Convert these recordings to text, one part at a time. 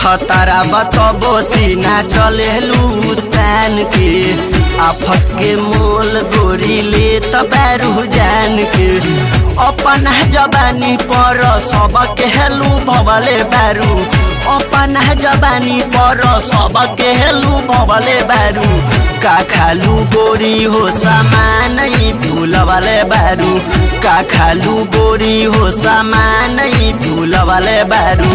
खतरा बतबो सीना चलेलू तान के आफत के मोल गोरी ले तबैरू जान के अपन जबानी पर सब केलू भवले बैरू अपन जबानी पर सब केलू भवले बैरू का खालू गोरी हो सामान भूल वाले बैरू का खालू गोरी हो सामान भूल वाले बैरू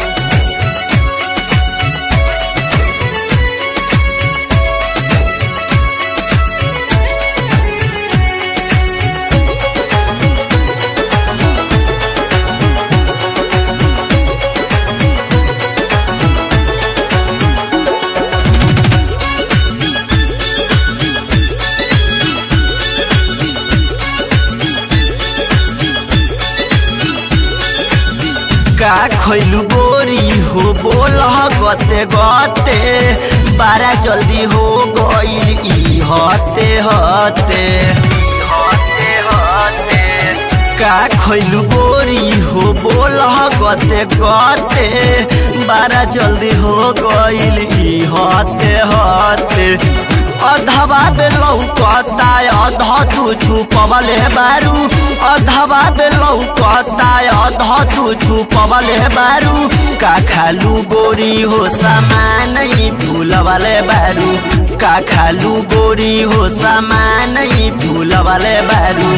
का खैलू गोरी हो बोल गते गते बारा जल्दी हो गईल ई हते हते हते हते का खैलू गोरी हो बोल गते गते बारा जल्दी हो गईल ई हते हते अधवा बेलौकता अध तू छुपवले बारू अधवा बेलौकता अध तू छुपवले बारू का खालू गोरी हो सामान भूल वाले बारू का खालू गोरी हो सामान भूल वाले बारू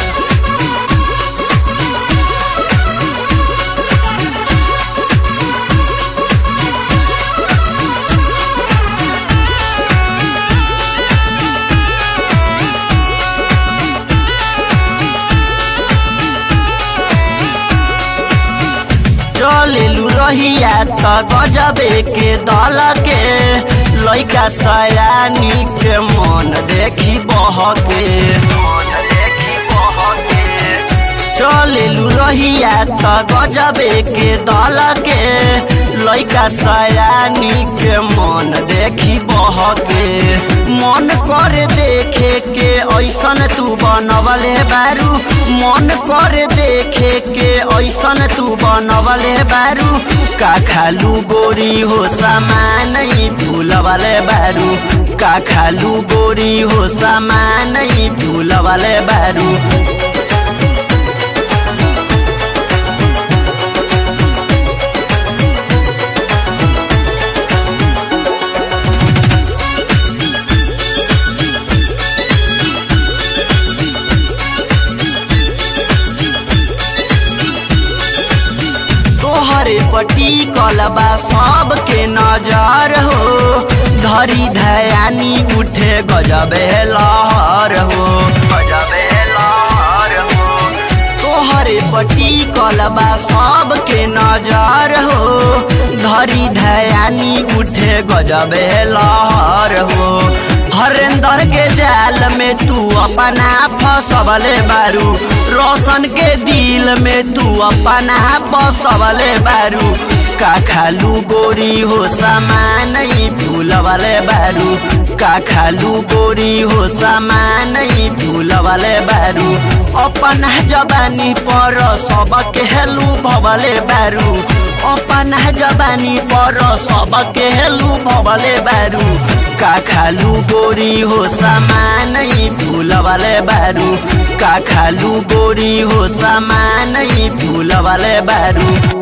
चलेलू रहिया त गजबे के दल के लैका सयानी के मन देखी बहके चलेलू रहिया त गजबे के दल के लैका सयानी के मन देखी बहके मन करे देखे के ऐसन तू बनवले बारू मन करे देखे के ऐसन तू बनवले बारू का खालू गोरी हो सामान भूल वाले बारू का खालू गोरी हो सामान भूल वाले बारू तोहरे पटी कलबा सबके नजर हो धरी धयानी उठे गजबे लहर हो गजबे लहर हो तोहरे पटी कलबा सबके नजर हो धरी धयानी उठे गजबे लहर हो हरेंद्र के जाल में तू अपना फसवले बारू रोशन के दिल में तू अपना फसवले बारू का खालू गोरी हो सामान भूल वाले बारू का खालू गोरी हो सामान भूल वाले बारू अपन जबानी पर सब केलू भवले बारू अपन जबानी पर सब केलू भवले बारू का खालू गोरी हो सामान भूल वाले बारू का खालू गोरी हो सामान भूल वाले बारू